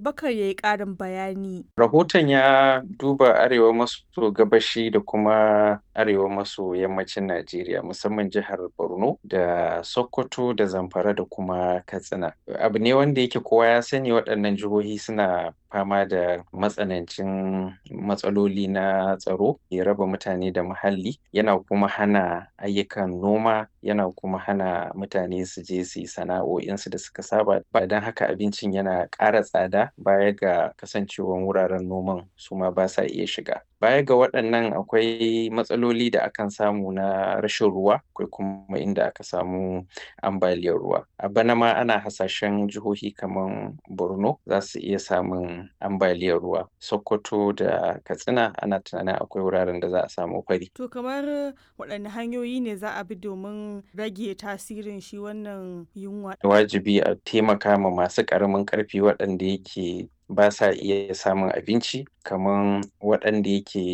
Abubakar ya yi ƙarin bayani. Rahoton ya duba arewa maso gabashi da kuma arewa maso yammacin Najeriya musamman jihar Borno da Sokoto da Zamfara da kuma Katsina. Abu ne wanda yake kowa ya sani waɗannan jihohi suna fama da matsanancin matsaloli na tsaro ya raba mutane da muhalli yana kuma hana ayyukan noma yana kuma hana mutane su je su yi sana'o'insu da suka saba ba don haka abincin yana ƙara tsada baya ga kasancewan wuraren noman su ma ba sa iya shiga. Baya ga waɗannan akwai matsaloli da akan samu na rashin ruwa akwai kuma inda aka samu ambaliyar ruwa. A bana ma ana hasashen jihohi kaman Borno za su iya samun ambaliyar ruwa. Sokoto da Katsina ana tunanin akwai wuraren da za a samu fari. To kamar waɗanne hanyoyi ne za a bi domin rage tasirin shi wannan yunwa? Wajibi a taimaka ma masu ƙaramin ƙarfi waɗanda yake ba sa iya samun abinci kaman waɗanda yake